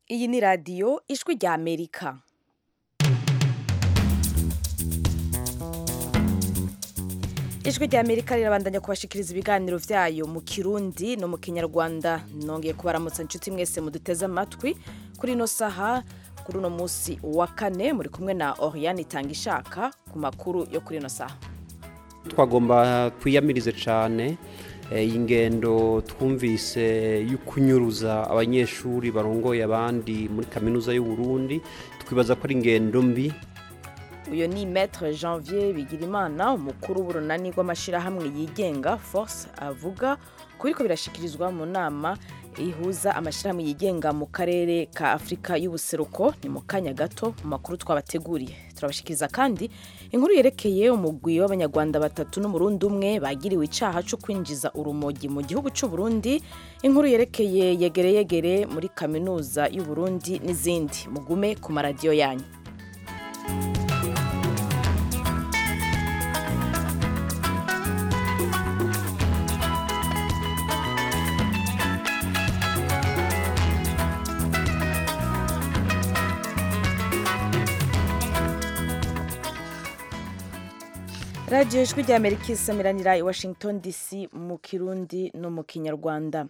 iyi ni radiyo ijwi rya amerika ijwi rya amerika rirabandanya kubashikiriza ibiganiro vyayo mu kirundi no mu kinyarwanda nongeye kubaramutsa inshuti mwese muduteze amatwi kuri ino saha kuri uno musi wa kane muri kumwe na oriane itanga ishaka ku makuru yo kuri ino saha twagomba twiyamirize cyane iyi ngendo twumvise yo kunyuruza abanyeshuri barongoye abandi muri kaminuza y'u Burundi twibaza ko ari ingendo mbi uyu ni maître janvier bigirimana umukuru w'urunani rw'amashyirahamwe yigenga force avuga ko biriko birashikirizwa mu nama ihuza amashyirahamwe yigenga mu karere ka afurika y'ubuseruko ni mu kanya gato mu makuru twabateguriye turabashikiriza kandi inkuru yerekeye umugwi w'abanyarwanda batatu n'umurundi umwe bagiriwe icaha co kwinjiza urumogi mu gihugu c'u Burundi inkuru yerekeye yegere yegere muri kaminuza y'u Burundi n'izindi mugume ku maradiyo yanyu radiyo ijwi rya amerika isamiranira i washington dc mu kirundi no mu kinyarwanda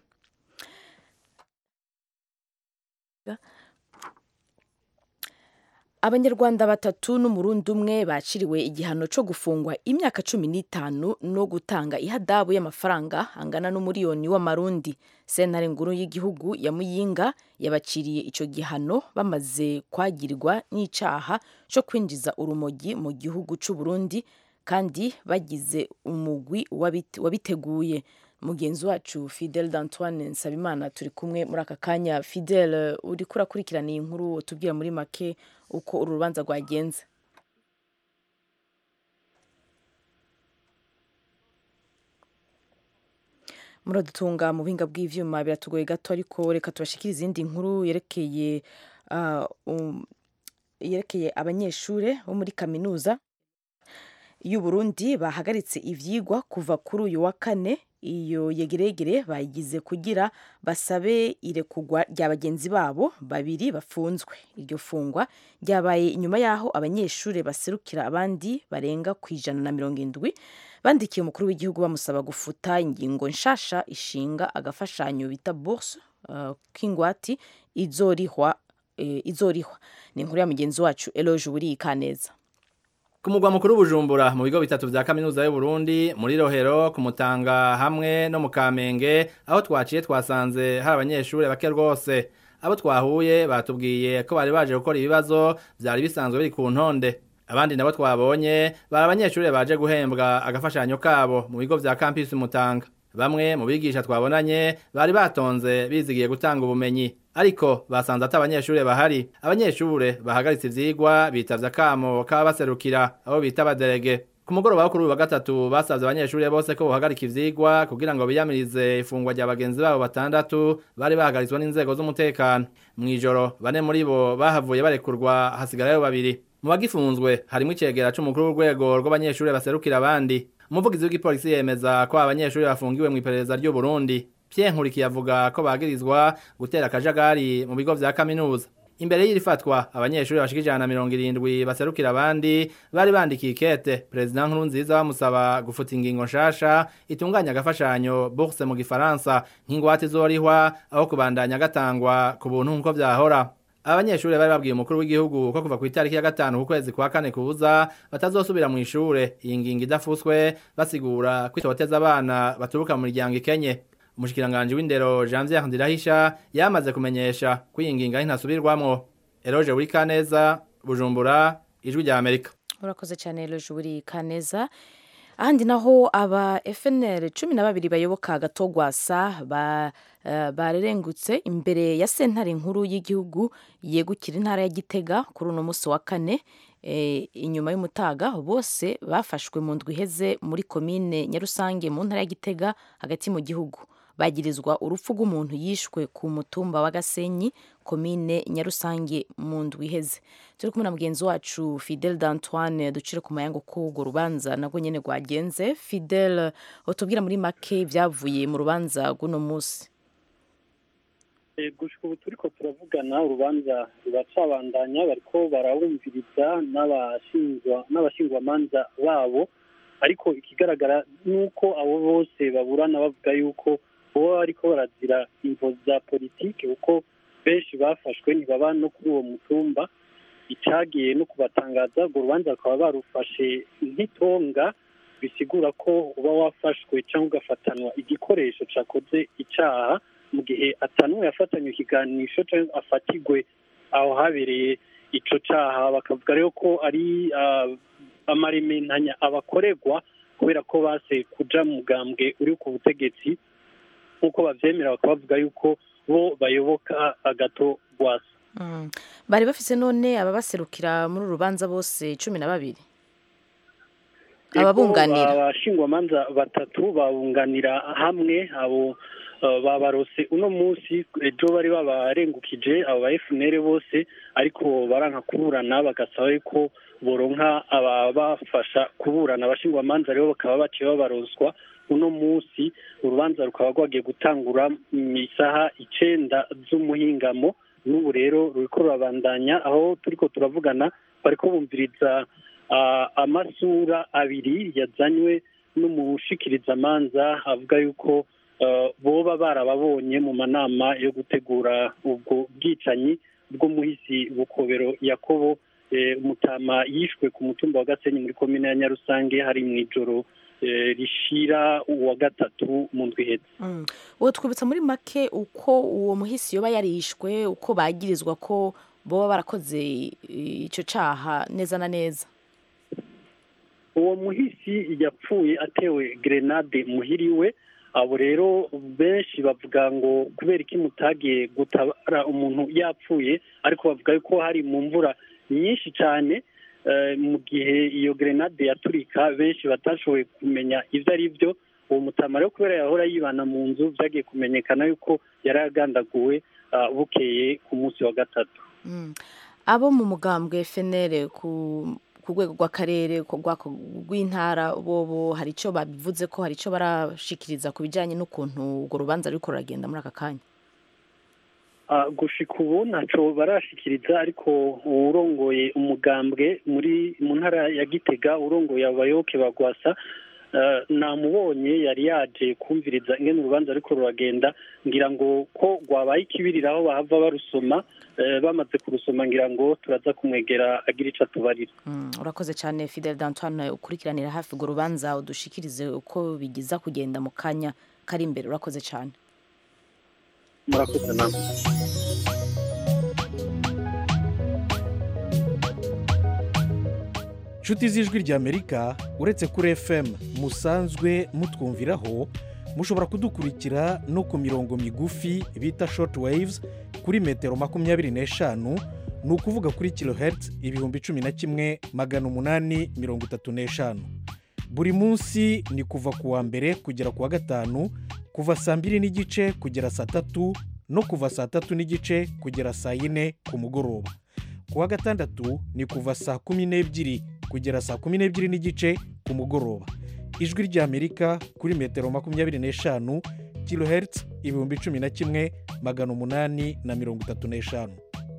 abanyarwanda batatu n'umurundi umwe baciriwe igihano cyo gufungwa imyaka cumi n'itanu no gutanga ihadabu y'amafaranga angana n'umuriyoni w'amarundi sentare nkuru y'igihugu ya muyinga yabaciriye icyo gihano bamaze kwagirirwa n'icaha cyo kwinjiza urumogi mu gihugu cy'u Burundi kandi bagize umugwi wabiteguye mugenzi wacu fidel d'antoine nsabimana turi kumwe muri aka kanya fidel uri kurakurikirana iyi nkuru tubwira muri make uko uru rubanza rwagenze muradutunga mu buhinga bw'ivyuma biratugoye gato ariko reka tubashikire izindi nkuru yerekeye uh, um, yerekeye abanyeshure bo muri kaminuza y'u Burundi bahagaritse ivyigwa kuva kuri uyu wa kane iyo yegeregere bayigize kugira basabe irekugwa rya bagenzi babo babiri bafunzwe iryo fungwa ryabaye inyuma y'aho abanyeshuri baserukira abandi barenga ku ijana na mirongo indwi bandikiye umukuru w'igihugu bamusaba gufuta ingingo nshasha ishinga agafashanyo bita bourse uh, k'ingwati izorihwa uh, izorihwa ni inkuru ya mugenzi wacu Eloge Buriyi Kaneza ku mugwa mukuru Bujumbura mu bigo bitatu vya kaminuza y'u Burundi muri Rohero ku Mutanga hamwe no mu Kamenge aho twaciye twasanze hari abanyeshuri bake rwose abo twahuye batubwiye ko bari baje gukora ibibazo vyari bisanzwe biri ku ntonde abandi nabo twabonye bari abanyeshuri baje guhembwa agafashanyo kabo mu bigo vya campus Mutanga bamwe mu bigisha twabonanye bari batonze bizigiye gutanga ubumenyi ariko basanze ati abanyeshuri bahari abanyeshuri bahagaritse ivyigwa bitavye akamo k'ababaserukira abo bita abaderege ku mugoroba wo kuri uyu wa gatatu basavye abanyeshuri bose ko bohagarika ivyigwa kugira ngo biyamirize ifungwa rya bagenzi babo batandatu bari bahagaritswe n'inzego z'umutekano mw'ijoro bane muri bo bahavuye barekurwa hasigarayo babiri mu bagifunzwe harimwo icegera c'umukuru w'urwego rw'abanyeshuri baserukira abandi umuvugizi w'igipolisi yemeza ko abanyeshuri bafungiwe mu iperereza ry'u Burundi Pierre Nkurikiye avuga ko bagirizwa gutera akajagari mu bigo vya kaminuza imbere y'iri fatwa abanyeshuri bashika ijana na mirongo irindwi baserukira abandi bari bandikiye ikete perezida nkurunziza bamusaba gufuta ingingo nshasha itunganya agafashanyo bourse mu gifaransa nk'ingwate izorihwa aho kubandanya gatangwa ku buntu nk'uko vyahora abanyeshuri bari babwiye umukuru w'igihugu ko kuva ku itariki ya gatanu ku kwezi kwa kane kuza batazosubira mu ishure iyi ngingo idafuswe basigura ko itoteza abana baturuka mu miryango ikenye umushikiranganje w'indero Janvier Ndirahisha yamaze kumenyesha ko iyi ngingo ntasubirwamwo Eroge buri kaneza Bujumbura ijwi rya Amerika urakoze cyane Eroge buri kaneza ahandi naho aba FNL cumi na babiri bayoboka agatogwasa ba uh, barerengutse imbere ya sentare nkuru y'igihugu yegukira intara ya Gitega kuri uno musi wa kane e, inyuma y'umutaga bose bafashwe mu ndwi iheze muri komine Nyarusange mu ntara ya Gitega hagati mu gihugu bagirizwa urupfu rw'umuntu yishwe ku mutumba wa Gasenyi komine Nyarusange mu ndwi iheze turi kumwe na mugenzi wacu Fidel d'Antoine ducire ku mayango ko urwo rubanza nabwo nyene rwagenze Fidel utubwira muri make vyavuye mu rubanza rw'uno musi gushika ubu turiko turavugana urubanza ruracabandanya bariko barabumviriza n'abashingwamanza babo ariko ikigaragara ni uko abo bose baburana bavuga yuko boba bariko barazira imvo za politike kuko benshi bafashwe ntibaba no kuri uwo mutumba icagiye no kubatangaza urwo rubanza bakaba barufashe nk'itonga bisigura ko uba wafashwe cyangwa ugafatanwa igikoresho cakoze icaha mu gihe atanuwe yafatanywe ikiganisho cyangwa afatigwe aho habereye ico caha bakavuga rero ko ari amarementanya abakorerwa kubera ko base kuja mu mugambwe uri ku butegetsi nk'uko bavyemera bakaba bavuga yuko bo bayoboka agato rwasa bari bafise none ababaserukira muri uru rubanza bose cumi na babiri ababunganira abashingwamanza batatu babunganira hamwe abo babarose uno munsi ejo bari babarengukije abo ba FNL bose ariko baranka kuburana bagasaba yuko boronka ababafasha kuburana abashingwamanza rero bakaba baciye babaroswa uno munsi urubanza rukaba rwagiye gutangura mu isaha icenda z'umuhingamo n'ubu rero ruriko rurabandanya aho turiko turavugana bariko bumviriza amasura abiri yazanywe n'umushikirizamanza avuga yuko boba barababonye mu manama yo gutegura ubwo bwicanyi bw'umuhisi bukobero yakobo umutama yishwe ku mutumba wa gasenyi muri komine ya nyarusange hari mu ijoro rishira uwa gatatu mu ndwi ihetse uwo twibutsa muri make uko uwo muhisi yoba yarishwe uko bagirizwa ko boba barakoze icyo cyaha neza na neza uwo muhisi yapfuye atewe grenade muhiriwe abo rero benshi bavuga ngo kubera iki mutagiye gutabara umuntu yapfuye ariko bavuga yuko hari mu mvura nyinshi cyane mu gihe iyo grenade yaturika benshi batashoboye kumenya ibyo ari byo uwo mutama rero kubera yahora yibana mu nzu byagiye kumenyekana yuko yari agandaguwe bukeye ku munsi wa gatatu abo mu mugambwe fenere ku ku rwego rw'akarere rw'intara bobo hari icyo babivuze ko hari icyo barashikiriza ku bijyanye n'ukuntu urwo rubanza ruriko ruragenda muri aka kanya gushika ubu ntacyo barashikiriza ariko uwurongoye umugambwe muri mu ntara ya gitega urongoye abayoboke bagwasa namubonye yari yaje kumviriza ingene urubanza ariko ruragenda ngira ngo ko rwabaye ikibirira aho bahava barusoma bamaze kurusoma ngira ngo turaza kumwegera agira icyo atubarira urakoze cyane fidel d'antoine ukurikiranira hafi urwo rubanza udushikirize uko bigiza kugenda mu kanya kari imbere urakoze cyane murakoze namwe inshuti z'ijwi ry'amerika uretse kuri fm musanzwe mutwumviraho mushobora kudukurikira no ku mirongo migufi bita short waves kuri metero makumyabiri n'eshanu ni ukuvuga kuri kilohertz ibihumbi cumi na kimwe magana umunani mirongo itatu n'eshanu buri munsi ni kuva ku wa mbere kugera ku wa gatanu kuva saa mbiri n'igice kugera saa tatu no kuva saa tatu n'igice kugera saa yine ku mugoroba ku wa gatandatu ni kuva saa kumi n'ebyiri kugera saa kumi n'ebyiri n'igice ku mugoroba ijwi ry'amerika kuri metero makumyabiri n'eshanu kilohertz ibihumbi cumi na kimwe magana umunani na mirongo itatu n'eshanu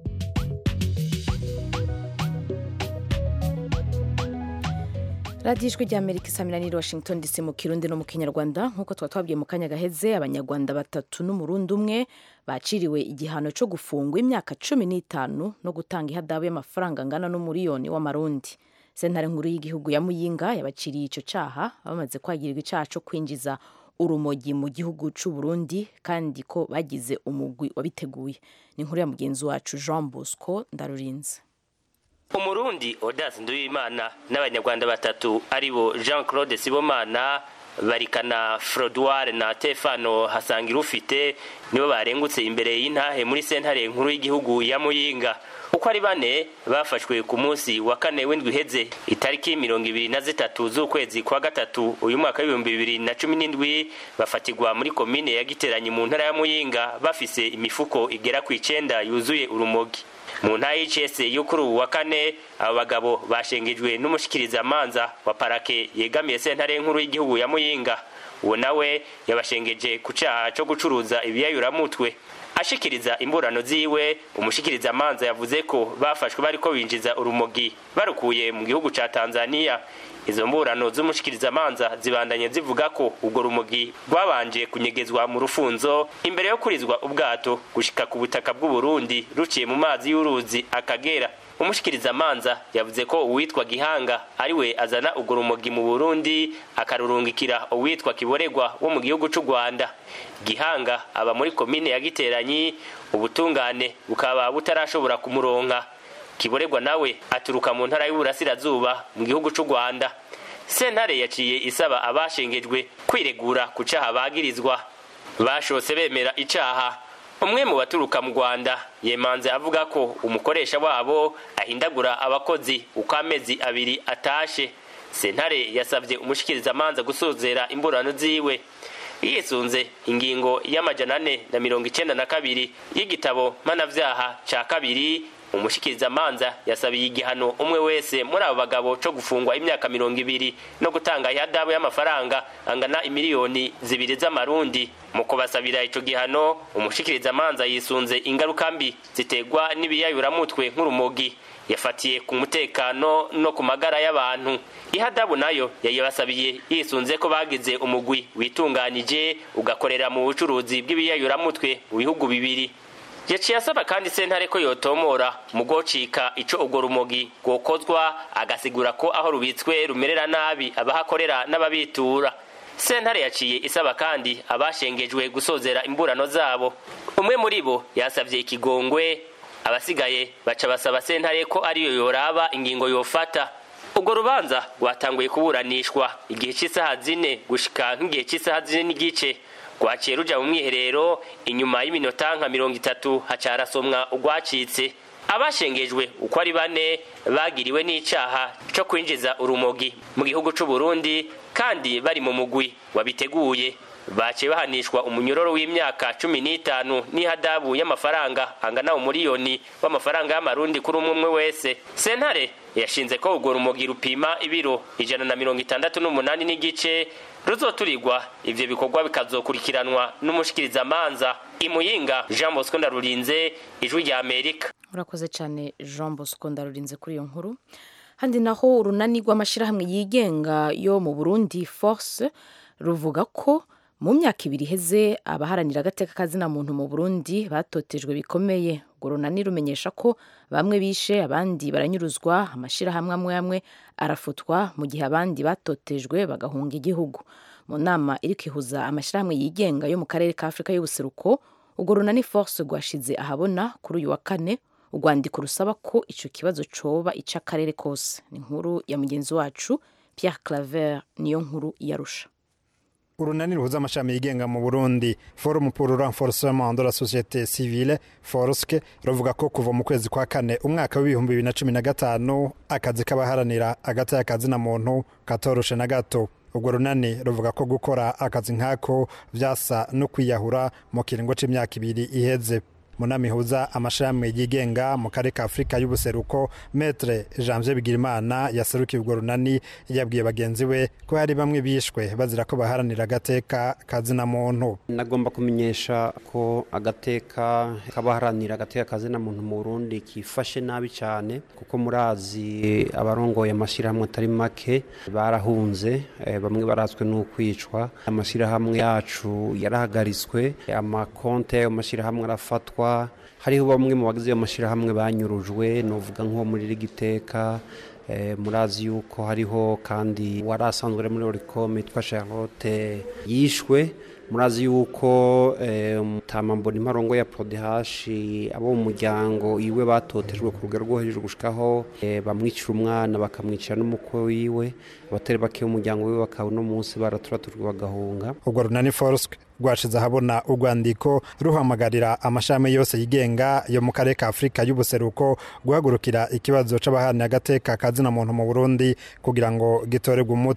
radiyo ijwi ry'amerika isamira ni washington dc mu kirundi no mu kinyarwanda nk'uko tuba twabwiye mu kanya gaheze abanyarwanda batatu n'umurundi umwe baciriwe igihano cyo gufungwa imyaka cumi n'itanu no gutanga ihadabu y'amafaranga angana n'umuriyoni w'amarundi sentare nkuru y'igihugu ya muyinga yabaciriye icyo cyaha bamaze kwagirirwa icyaha cyo kwinjiza urumogi mu gihugu cy'u Burundi kandi ko bagize umugwi wabiteguye ni inkuru ya mugenzi wacu jean bosco ndarurinze umurundi odasi nduwimana n'abanyarwanda batatu aribo jean claude sibomana barikana frodware na tefano hasangira ufite nibo barengutse imbere y'intahe muri sentare nkuru y'igihugu ya muyinga uko ari bane bafashwe ku munsi wa kane w'indwi iheze itariki mirongo ibiri na zitatu z'ukwezi kwa gatatu uyu mwaka w'ibihumbi bibiri na cumi n'indwi bafatirwa muri komine ya giteranyi mu ntara ya muyinga bafise imifuko igera ku icenda yuzuye urumogi mu ntara y'icese yo kuri ubu wa kane abo bagabo bashengejwe n'umushikirizamanza wa parake yegamiye sentare nkuru y'igihugu ya muyinga uwo nawe yabashengeje ku caha co gucuruza ibiyayuramutwe ashikiriza imburano ziwe umushikiriza amanza yavuze ko bafashwe bariko binjiza urumogi barukuye mu gihugu ca tanzania izo mburano z'umushikirizamanza zibandanye zivuga ko urwo rumogi rwabanje kunyegezwa mu rufunzo imbere yo kurizwa ubwato gushika ku butaka bw'uburundi ruciye mu mazi y'uruzi akagera umushikirizamanza yavuze ko uwitwa gihanga ari we azana urwo rumogi mu burundi akarurungikira uwitwa kiboregwa wo mu gihugu c'u rwanda gihanga aba muri komine ya giteranyi ubutungane bukaba butarashobora kumuronka kiboregwa nawe aturuka mu ntara y'uburasirazuba mu gihugu c'u rwanda sentare yaciye isaba abashengejwe kwiregura ku caha bagirizwa bashose bemera icaha umwe mu baturuka mu rwanda yemanze avuga ko umukoresha wabo ahindagura abakozi uko amezi abiri atashe sentare yasabye umushikirizamanza gusozera imburano ziwe yisunze ingingo y'amajana ane na mirongo icenda na kabiri y'igitabo mpanavyaha ca kabiri umushikirizamanza yasabiye igihano umwe wese muri abo bagabo co gufungwa imyaka mirongo ibiri no gutanga ihadabu y'amafaranga angana imiliyoni zibiri z'amarundi mu kubasabira ico gihano umushikirizamanza yisunze ingaruka mbi ziterwa n'ibiyayuramutwe nk'urumogi yafatiye ku mutekano no ku magara y'abantu ihadabu nayo yayibasabiye yisunze ko bagize umugwi witunganije ugakorera mu bucuruzi bw'ibiyayuramutwe mu bihugu bibiri yaciye asaba kandi sentare ko yotomora mu gocika ico urwo rumogi rwokozwa agasigura ko aho rubitswe rumerera nabi abahakorera n'ababitura sentare yaciye isaba kandi abashengejwe gusozera imburano zabo umwe muri bo yasavye ikigongwe abasigaye baca basaba sentare ko ariyo yoraba ingingo yofata urwo rubanza rwatanguye kuburanishwa igihe cy'isaha zine gushika nk'igihe cy'isaha zine n'igice rwaciye ruja mu mwiherero inyuma y'iminota nka mirongo itatu haca harasomwa urwacitse abashengejwe uko ari bane bagiriwe n'icaha co kwinjiza urumogi mu gihugu c'u Burundi kandi bari mu mugwi wabiteguye baciye bahanishwa umunyororo w'imyaka cumi n'itanu n'ihadabu y'amafaranga angana umuriyoni w'amafaranga y'amarundi kuri umwe umwe wese sentare yashinze ko urwo rumogi rupima ibiro ijana na mirongo itandatu n'umunani n'igice ruzoturirwa ivyo bikorwa bikazokurikiranwa n'umushikirizamanza imuyinga jean bosco ndarurinze ijwi rya amerika urakoze cyane jean bosco ndarurinze kuri iyo nkuru handi naho urunani rw'amashyirahamwe yigenga yo mu burundi force ruvuga ko mu myaka ibiri iheze abaharanira agateka kazina muntu mu burundi batotejwe bikomeye urwo runani rumenyesha ko bamwe bishe abandi baranyuruzwa amashyirahamwe amwe amwe arafutwa mu gihe abandi batotejwe bagahunga igihugu mu nama iri kwihuza amashyirahamwe yigenga yo mu karere ka afurika y'ubuseruko urwo runani force rwashize ahabona kuri uyu wa kane urwandiko rusaba ko icyo kibazo coba icy'akarere kose ni inkuru ya mugenzi wacu Pierre Claver niyo nkuru yarusha urunani ruhuza amashami yigenga mu burundi forum pour le renforcement de la société civile forske ruvuga ko kuva mu kwezi kwa kane umwaka w'ibihumbi bibiri na cumi na gatanu akazi k'abaharanira agati y'akazina muntu katoroshe na gato ubwo runani ruvuga ko gukora akazi nk'ako vyasa no kwiyahura mu kiringo c'imyaka ibiri iheze mu nama ihuza amashami yigenga mu karere ka afurika y'ubuseruko metre janvier bigirimana yaserukiye urwo runani yabwiye bagenzi we ko hari bamwe bishwe bazira ko baharanira agateka kazina muntu nagomba kumenyesha ko agateka k'abaharanira agateka kazina muntu mu burundi kifashe nabi cyane kuko murazi abarongoye amashyirahamwe atari make barahunze bamwe barazwe n'ukwicwa amashyirahamwe yacu yarahagaritswe amakonte y'ayo mashyirahamwe arafatwa hariho bamwe mu bagize ayo mashyirahamwe banyurujwe nuvuga nk'uwo muri rigiteka murazi yuko hariho kandi wari asanzwe ari muri oricom yitwa charlotte yishwe murazi yuko mutamambona imparongo ya porodehashi abo mu muryango iwe batotejwe ku rugero rwo hejuru gushikaho bamwicira umwana bakamwicira n'umukwe wiwe abatari bake b'umuryango wiwe bakaba uno munsi baraturaturwa bagahunga ubwo runani forske rwashize ahabona urwandiko ruhamagarira amashami yose yigenga yo mu karere ka afurika y'ubuseruko guhagurukira ikibazo c'abaharanira agateka kazina muntu mu burundi kugira ngo gitorerwe umuti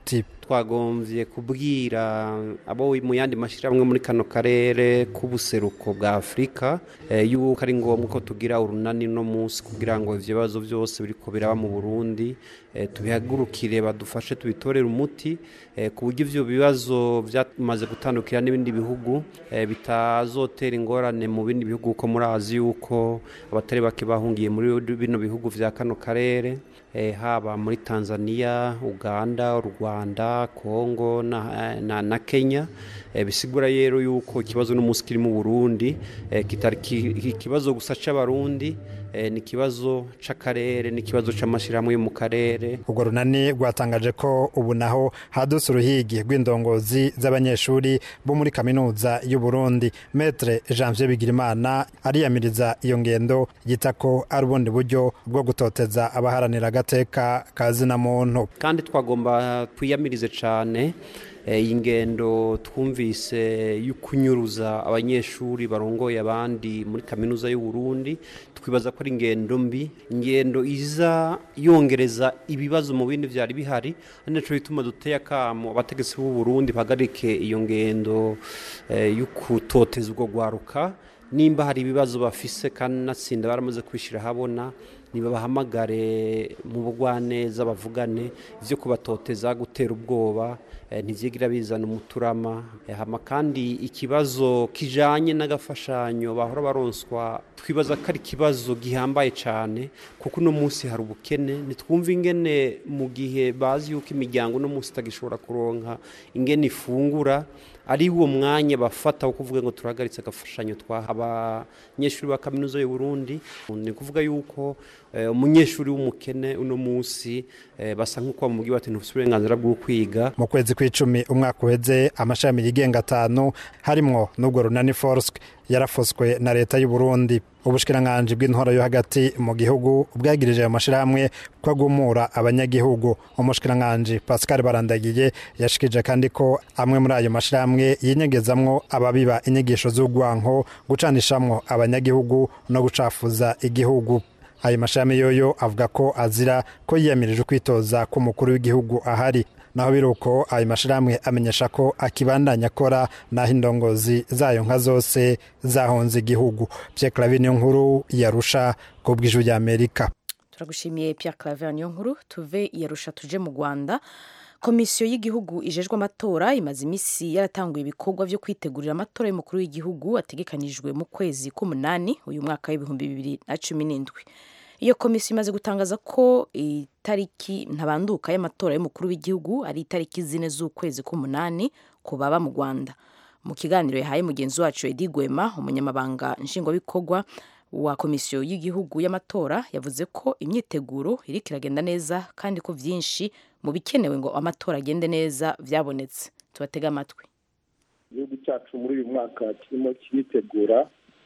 twagombye kubwira abo mu yandi mashyirahamwe muri kano karere k'ubuseruko bwa afurika yuko ari ngombwa ko tugira urunani no munsi kugira ngo ibyo bibazo byose biriko biraba mu burundi tubihagurukire badufashe tubitorere umuti ku buryo ibyo bibazo byamaze gutandukira n'ibindi bihugu bitazotera ingorane mu bindi bihugu kuko murazi yuko abatari bake bahungiye muri bino bihugu bya kano karere haba muri tanzania uganda u rwanda kongo na kenya bisigura rero yuko ikibazo n'umunsi kiri mu burundi kitari ikibazo gusa cy'abarundi ni ikibazo cy'akarere ni ikibazo cy'amashyirahamwe yo mu karere urwo runani rwatangaje ko ubu naho hadutse uruhigi rw'indongozi z'abanyeshuri bo muri kaminuza y'u Burundi metre janvier bigirimana ariyamiriza iyo ngendo yita ko ari ubundi buryo bwo gutoteza abaharanira agateka ka zina muntu kandi twagomba twiyamirize cyane iyi ngendo twumvise yo kunyuruza abanyeshuri barongoye abandi muri kaminuza y'u Burundi twibaza ko ari ingendo mbi ingendo iza yongereza ibibazo mu bindi byari bihari ari nacyo bituma duteye akamo abategetsi b'u Burundi bahagarike iyo ngendo yo kutoteza ubwo rwaruka nimba hari ibibazo bafise kandi natsinda baramaze kwishyira ahabona nibabahamagare mu bugwaneza bavugane ibyo kubatoteza gutera ubwoba ntibyigira bizana umuturama hama kandi ikibazo kijanye n'agafashanyo bahora baronswa twibaza ko ari ikibazo gihambaye cyane kuko uno munsi hari ubukene ntitwumve ingene mu gihe bazi yuko imiryango uno munsi itagishobora kuronka ingene ifungura ari uwo mwanya bafata wo kuvuga ngo turahagaritse agafashanyo twaha abanyeshuri ba kaminuza y'u Burundi ni kuvuga yuko umunyeshuri w'umukene uno munsi basa nk'uko bamubwiye bati ntufite uburenganzira bwo kwiga mu kwezi kw'icumi umwaka uheze amashami yigenga atanu harimwo n'ubwo runani forske yarafoswe na leta y'u Burundi ubushikiranganje bw'intwaro yo hagati mu gihugu bwagirije ayo mashirahamwe ko agumura abanyagihugu umushikiranganje Pascal Barandagiye yashikije kandi ko amwe muri ayo mashirahamwe yinyegezamwo ababiba inyigisho z'ugwanko gucanishamwo abanyagihugu no gucafuza igihugu ayo mashami yoyo avuga ko azira ko yiyamirije kwitoza ko umukuru w'igihugu ahari naho biruko ayo mashirahamwe amenyesha ko akibandanya akora naho indongozi zayo nka zose zahonze igihugu Pierre Claver niyo nkuru yarusha ku bw'ijwi rya Amerika turagushimiye Pierre Claver niyo nkuru tuve yarusha tuje mu Rwanda komisiyo y'igihugu ijejwe amatora imaze iminsi yaratanguye ibikorwa byo kwitegurira amatora y'umukuru w'igihugu ategekanijwe mu kwezi k'umunani uyu mwaka w'ibihumbi bibiri na cumi n'indwi iyo komisiyo imaze gutangaza ko itariki ntabanduka y'amatora y'umukuru w'igihugu ari itariki zine z'ukwezi k'umunani ku baba mu rwanda mu kiganiro yahaye mugenzi wacu edi gwema umunyamabanga nshingwabikorwa wa komisiyo y'igihugu y'amatora yavuze ko imyiteguro iriko iragenda neza kandi ko byinshi mu bikenewe ngo amatora agende neza byabonetse tubatege amatwi igihugu cyacu muri uyu mwaka kirimo kiritegura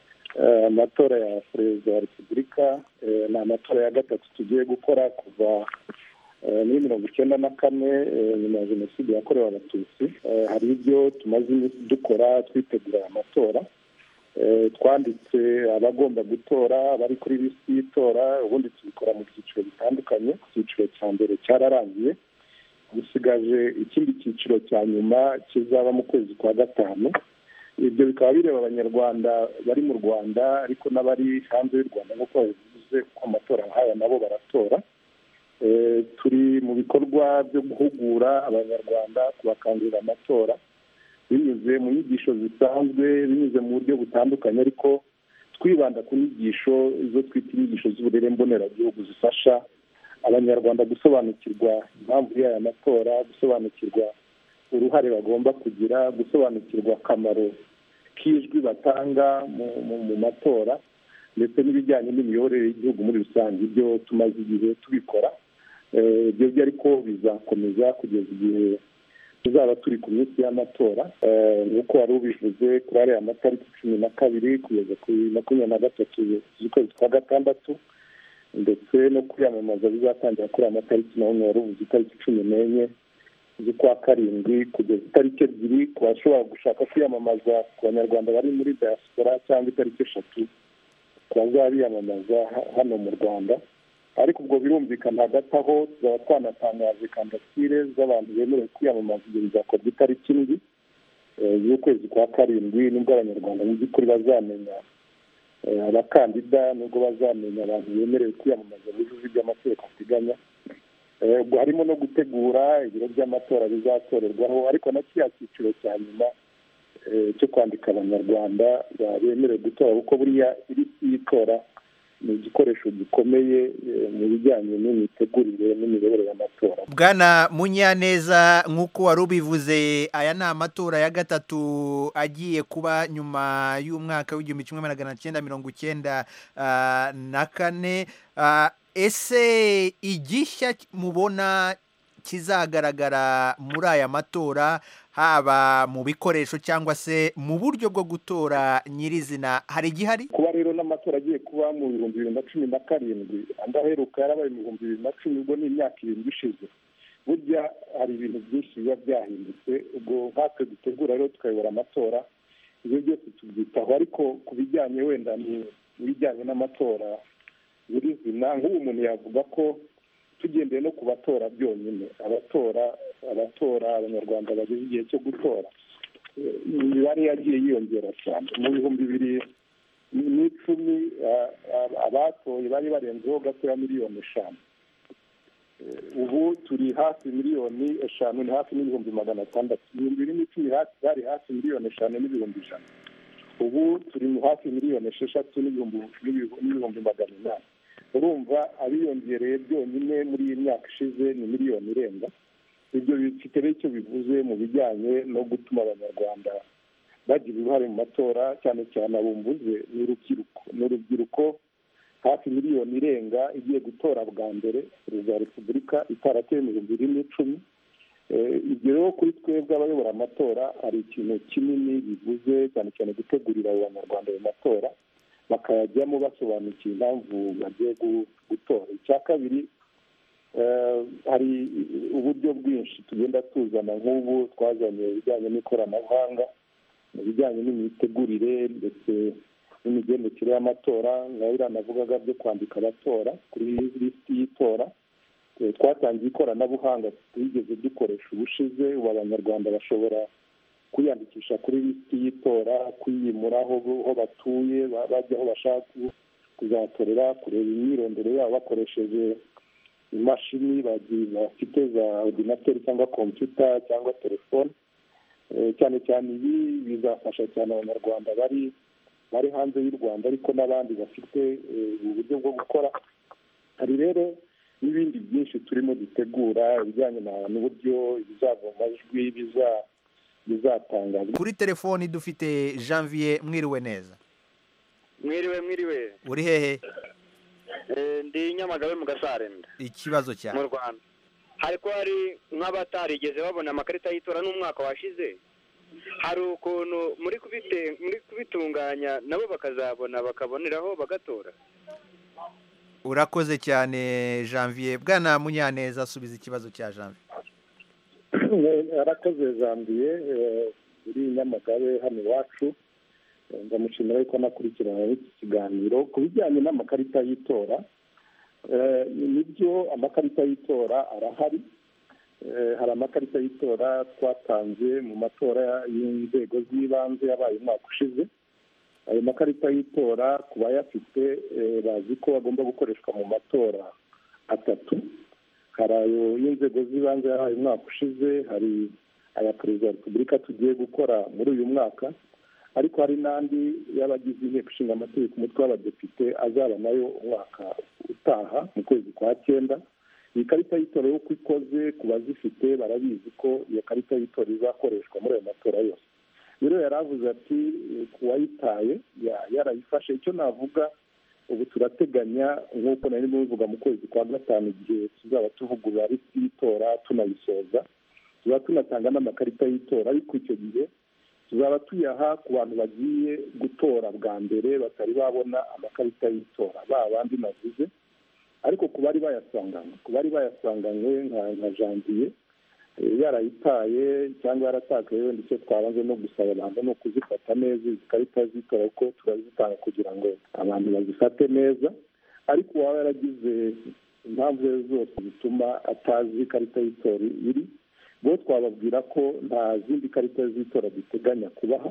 amatora ya perezida wa repubulika ni amatora ya gatatu tugiye gukora kuva muri mirongo icyenda na kane nyuma ya jenoside yakorewe abatutsi hari ibyo tumaze iminsi dukora twitegura aya matora twanditse abagomba gutora abari kuri lisiti y'itora ubundi tubikora mu byiciro bitandukanye icyiciro cya mbere cyararangiye dusigaje ikindi cyiciro cya nyuma kizaba mu kwezi kwa gatanu ibyo bikaba bireba abanyarwanda bari mu rwanda ariko n'abari hanze y'u rwanda nk'uko babivuze ko amatora nk'aya nabo baratora turi mu bikorwa byo guhugura abanyarwanda kubakangurira amatora binyuze mu nyigisho zisanzwe binyuze mu buryo butandukanye ariko twibanda ku nyigisho izo twita inyigisho z'uburere mboneragihugu zifasha abanyarwanda gusobanukirwa impamvu y'aya matora gusobanukirwa uruhare bagomba kugira gusobanukirwa akamaro k'ijwi batanga mu matora ndetse n'ibijyanye n'imiyoborere y'igihugu muri rusange ibyo tumaze igihe tubikora ibyo byo ariko bizakomeza kugeza igihe tuzaba turi ku minsi y'amatora nk'uko wari ubivuze kuri ariya matariki cumi na kabiri kugeza kuri makumyabiri na gatatu z'ukwezi kwa gatandatu ndetse no kwiyamamaza bizatangira kuri aya matariki naho wari uvuze itariki cumi n'enye z'ukwa karindwi kugeza itariki ebyiri ku bashobora gushaka kwiyamamaza ku banyarwanda bari muri diaspora cyangwa itariki eshatu ku bazaba biyamamaza hano mu rwanda ariko ubwo birumvikana hagati aho tuzaba twanatangaje kandidatire z'abantu bemerewe kwiyamamaza ibyo bizakorwa itariki ndwi y'ukwezi kwa karindwi nibwo abanyarwanda mu by'ukuri bazamenya abakandida nubwo bazamenya abantu bemerewe kwiyamamaza bujuje ibyo amategeko ateganya ubwo harimo no gutegura ibiro by'amatora bizatorerwaho ariko na kiriya cyiciro cya nyuma cyo kwandika abanyarwanda bemerewe gutora kuko buriya iri y'itora ni igikoresho gikomeye mu bijyanye n'imitegurire n'imiyoborere y'amatora bwana munyaneza nk'uko wari ubivuze aya ni amatora ya gatatu agiye kuba nyuma y'umwaka w'igihumbi kimwe magana cyenda mirongo icyenda na kane ese igishya mubona kizagaragara muri aya matora haba mu bikoresho cyangwa se mu buryo bwo gutora nyirizina hari igihari kuba rero n'amatora agiye kuba mu bihumbi bibiri na cumi na karindwi andi aheruka yarabaye mu bihumbi bibiri na cumi ubwo ni imyaka irindwi ishize burya hari ibintu byinshi biba byahindutse ubwo nkatwe dutegura rero tukayobora amatora ibyo byose tubyitaho ariko ku bijyanye wenda ni ibijyanye n'amatora nyirizina nk'ubu umuntu yavuga ko tugendeye no ku batora byonyine abatora abatora abanyarwanda bageze igihe cyo gutora imibare yagiye yiyongera cyane mu bihumbi bibiri n'icumi abatoye bari barenzeho gatoya miliyoni eshanu ubu turi hafi miliyoni eshanu ni hafi n'ibihumbi magana atandatu ibihumbi bibiri n'icumi bari hafi miliyoni eshanu n'ibihumbi ijana ubu turi hafi miliyoni esheshatu n'ibihumbi magana inani urumva abiyongereye byonyine muri iyi myaka ishize ni miliyoni irenga ibyo bifite icyo bivuze mu bijyanye no gutuma abanyarwanda bagira uruhare mu matora cyane cyane abumbuze ni urubyiruko ni urubyiruko hafi miliyoni irenga igiye gutora bwa mbere perezida wa repubulika itarateye mu bihumbi bibiri n'icumi ibyo rero kuri twebwe abayobora amatora hari ikintu kinini bivuze cyane cyane gutegurira abo banyarwanda ayo matora bakayajyamo basobanukiwe impamvu bagiye gutora icya kabiri hari uburyo bwinshi tugenda tuzana nk'ubu twazanye ibijyanye n'ikoranabuhanga mu bijyanye n'imitegurire ndetse n'imigendekere y'amatora nka biriya navugaga byo kwandika abatora kuri lisiti y'itora twatangiye ikoranabuhanga twigeze dukoresha ubushize ubu abanyarwanda bashobora kwiyandikisha kuri lisiti y'itora kwiyimura aho batuye bajya aho bashaka kuzatorera kureba imyirondoro yabo bakoresheje imashini bafite za ordinateri cyangwa kompiyuta cyangwa telefone cyane cyane ibi bizafasha cyane abanyarwanda bari bari hanze y'u rwanda ariko n'abandi bafite ubu buryo bwo gukora hari rero n'ibindi byinshi turimo dutegura ibijyanye n'uburyo ibizava mu majwi bizatangazwa kuri telefoni dufite janvier mwiriwe neza mwiriwe mwiriwe uri hehe ndi nyamagabe mu gasarenda ikibazo cyane mu rwanda ariko hari nk'abatarigeze babona amakarita y'itora n'umwaka washize hari ukuntu muri kubitunganya nabo bakazabona bakaboneraho bagatora urakoze cyane janvier bwana munyaneza asubiza ikibazo cya janvier arakoze janvier uri nyamagabe hano iwacu ndamushimira yuko anakurikirana iki kiganiro ku bijyanye n'amakarita y'itora nibyo amakarita y'itora arahari hari amakarita y'itora twatanze mu matora y'inzego z'ibanze yabaye umwaka ushize ayo makarita y'itora ku bayafite bazi ko agomba gukoreshwa mu matora atatu hari ayo y'inzego z'ibanze yabaye umwaka ushize hari aya perezida wa repubulika tugiye gukora muri uyu mwaka ariko hari n'andi y'abagize inteko ishinga amategeko umutwe w'abadepite azaba nayo umwaka utaha mu kwezi kwa cyenda iyi karita y'itora y'uko ikoze ku bazifite barabizi ko iyo karita y'itora izakoreshwa muri ayo matora yose rero yari avuze ati ku wayitaye yarayifashe icyo navuga ubu turateganya nk'uko nari bivuga mu kwezi kwa gatanu igihe tuzaba tuvugurura lisiti y'itora tunayisoza tuzaba tunatanga n'amakarita y'itora ariko icyo gihe tuzaba tuyaha ku bantu bagiye gutora bwa mbere batari babona amakarita y'itora ba bandi navuze ariko ku bari bayasanganywe ku bari bayasanganywe nka janvier yarayitaye cyangwa yaratakaye wenda icyo twabanze no gusaba abantu ni ukuzifata neza izi karita z'itora kuko turazitanga kugira ngo abantu bazifate neza ariko uwaba yaragize impamvu izo ari zo zose zituma atazi ikarita y'itora iri bo twababwira ko nta zindi karita z'itora duteganya kubaha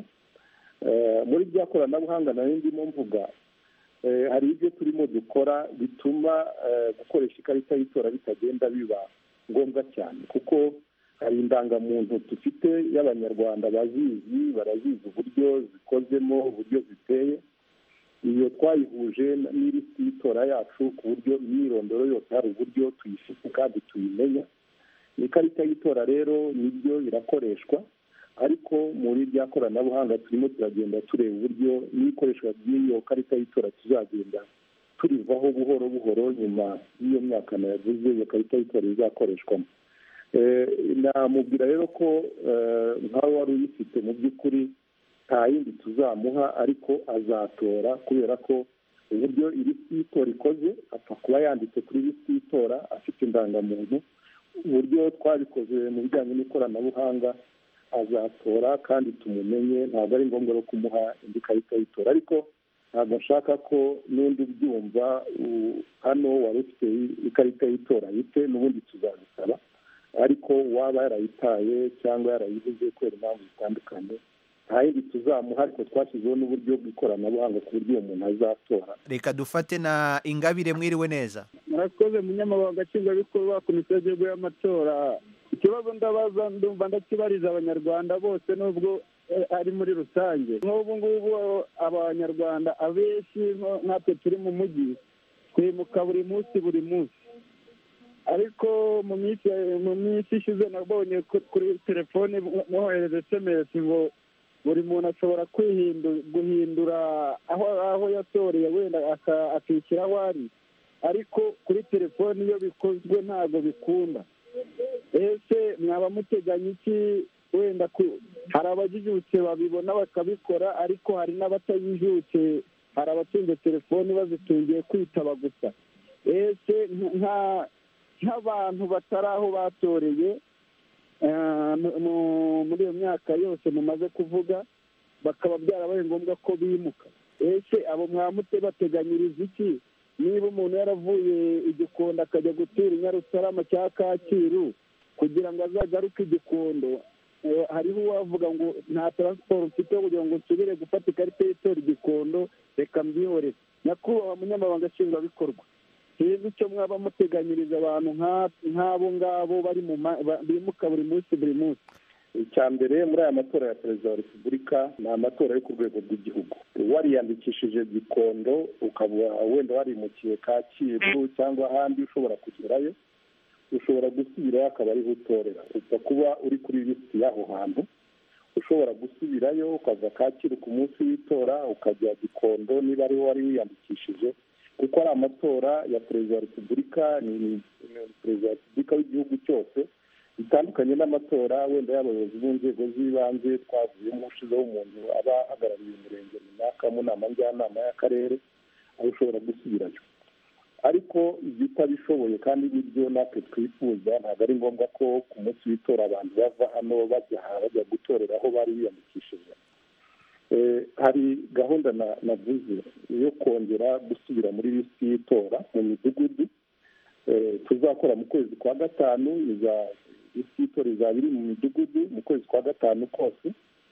Eh, muri rya koranabuhanga nayo ndimo mvuga eh, hari ibyo turimo dukora bituma eh, gukoresha ikarita y'itora bitagenda biba ngombwa cyane kuko hari indangamuntu dufite y'abanyarwanda bazizi barazizi uburyo zikozemo uburyo ziteye iyo twayihuje n'ilisiti y'itora yacu ku buryo imyirondoro yose hari uburyo tuyifite kandi tuyimenya ikarita y'itora rero nibyo irakoreshwa ariko muri rya koranabuhanga turimo turagenda tureba uburyo n'ikoreshwa ry'iyo karita y'itora tuzagenda turivaho buhoro buhoro nyuma y'iyo myaka nayavuze iyo karita y'itora izakoreshwamo Eh, namubwira rero ko eh, nk'aho wari uyifite mu by'ukuri nta yindi tuzamuha ariko azatora kubera ko uburyo ilisiti y'itora ikoze apfa kuba yanditse kuri lisiti y'itora afite indangamuntu uburyo twabikoze mu bijyanye n'ikoranabuhanga azatora kandi tumumenye ntabwo ari ngombwa no kumuha indi karita y'itora ariko ntabwo nshaka ko n'undi ubyumva u- hano wari ufite ikarita y'itora ayite n'ubundi tuzabisaba ariko waba yarayitaye cyangwa yarayibuze kubera impamvu zitandukanye nta yindi tuzamuha ariko twashyizeho n'uburyo bw'ikoranabuhanga ku buryo uwo muntu azatora reka dufate na ingabire mwiriwe neza murakoze munyamabanga nshingwabikorwa wa komisiyo y'igihugu y'amatora ikibazo ndabaza ndumva ndakibariza abanyarwanda bose nubwo eh, ari muri rusange nk'ubu ngubu abanyarwanda abenshi nko- natwe turi mu mujyi twimuka buri munsi buri munsi ariko mu minsi mu minsi ishize nabonye ku- kuri telefone mwohereza esemesi ngo buri muntu ashobora kwihindu- guhindura aho aho yatoreye wenda aka- akishyira aho ari ariko kuri telefoni iyo bikozwe ntabwo bikunda ese mwaba muteganya iki wenda ku- hari abajijutse babibona bakabikora ariko hari n'abatajijutse hari abatunze telefoni bazitungiye kwitaba gusa ese nka nk'abantu batari aho batoreye eh, mu- mu- muri iyo myaka yose mumaze kuvuga bakaba byarabaye ngombwa ko bimuka ese abo mwamute bateganyiriza iki niba umuntu yaravuye igikondo akajya gutura i nyarusarama cya kacyiru kugira ngo azagaruke igikondo eh, hariho uwavuga ngo nta taransiporo mfite kugira ngo nsubire gufata ikarita y'itora igikondo reka mbyihorere nyakubahwa munyamabanga nshingwabikorwa sinzi icyo mwaba muteganyiriza abantu nka- nk'abo ngabo bari mu ma- ba- bimuka buri munsi buri munsi icya mbere muri aya matora ya perezida wa repubulika ni amatora yo ku rwego rw'igihugu wariyandikishije gikondo ukaba wenda warimukiye kacyiru cyangwa ahandi ushobora kugerayo ushobora gusubirayo akaba ariho utorera upfa kuba uri kuri lisiti y'aho hantu ushobora gusubirayo ukava kacyiru ku munsi w'itora ukajya gikondo niba ariho wari wiyandikishije kuko ari amatora ya perezida wa repubulika ni ni perezida wa repubulika w'igihugu cyose bitandukanye n'amatora wenda y'abayobozi b'inzego z'ibanze twavuyemo ushizeho umuntu aba ahagarariye umurenge runaka mu nama njyanama y'akarere aho ushobora gusubirayo ariko ibyo utabishoboye kandi nibyo natwe twifuza ntabwo ari ngombwa ko ku munsi w'itora abantu bava hano bajya aha bajya gutorera aho bari biyandikishije Eh, hari gahunda na- navuze yo kongera gusubira muri lisiti y'itora mu midugudu Eh, tuzakora mu kwezi kwa gatanu iza- lisiti y'itora izaba iri mu midugudu mu kwezi kwa gatanu kose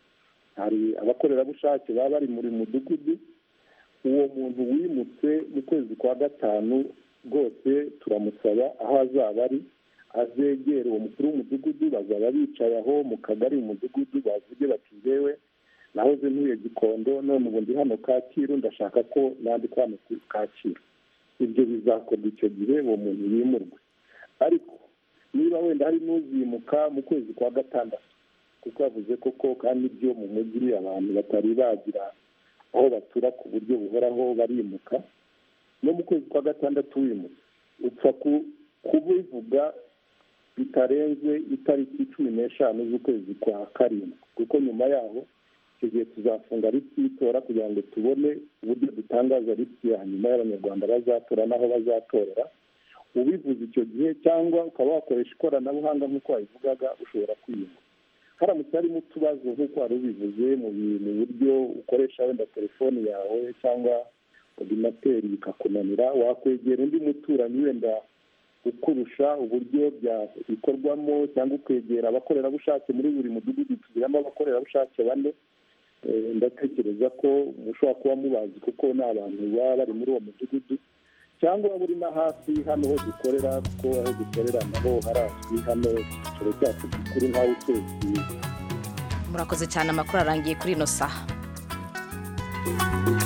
hari abakorerabushake baba bari muri mudugudu uwo muntu wimutse mu kwezi kwa gatanu rwose turamusaba aho azaba ari azegere uwo mukuru w'umudugudu bazaba bicaye aho mu kagari mu mudugudu bavuge bati ngewe nahoze ntuye gikondo none ubu ndi hano kacyiru ndashaka ko nandikwa hano kuri kacyiru ibyo bizakorwa icyo gihe uwo muntu yimurwe ariko niba wenda hari n'uzimuka mu kwezi kwa gatandatu kuko yavuze koko kandi ibyo mu mujyi abantu batari bagira aho batura ku buryo buhoraho barimuka no mu kwezi kwa gatandatu wimutse upfa ku- kubivuga bitarenze itariki cumi n'eshanu z'ukwezi kwa karindwi kuko nyuma yaho icyo gihe tuzafunga lisiti y'itora kugira ngo tubone uburyo dutangaza lisiti ya nyuma y'abanyarwanda bazatora n'aho bazatorera ubivuze icyo gihe cyangwa ukaba wakoresha ikoranabuhanga nk'uko wabivugaga ushobora kwiyunga haramutse harimo utubazo nk'uko wari ubivuze mu bi- mu buryo ukoresha wenda telefoni yawe cyangwa ordinateri bikakunanira wakwegera undi muturanyi wenda ukurusha uburyo bikorwamo cyangwa ukegera abakorerabushake muri buri mudugudu tugiramo abakorerabushake bane ndatekereza ko mushobora kuba mubazi kuko ni abantu baba bari muri uwo mudugudu cyangwa waba uri na hafi hano ho dukorera kuko aho dukorera naho harazwi hano icyicaro cyacu gikuru nk'aho utezi murakoze cyane amakuru arangiye kuri ino saha